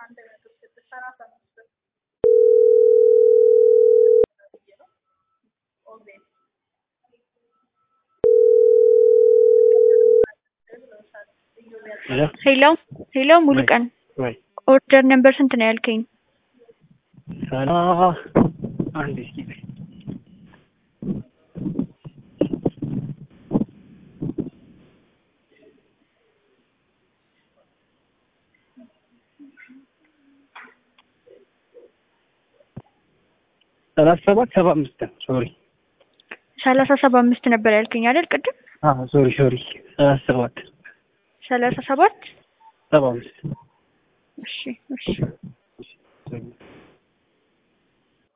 ሄሎ ሄሎ ሙሉቀን ወይ ኦርደር ነምበር ስንት ነው ያልከኝ? ሰላ አንድ እስኪ በይ። ሰላሳ ሰባት ሰባ አምስት ነው። ሶሪ ሰላሳ ሰባ አምስት ነበር ያልከኝ አይደል ቅድም? አዎ ሶሪ ሶሪ ሰላሳ ሰባት ሰላሳ ሰባት ሰባ አምስት እሺ እሺ ሶሪ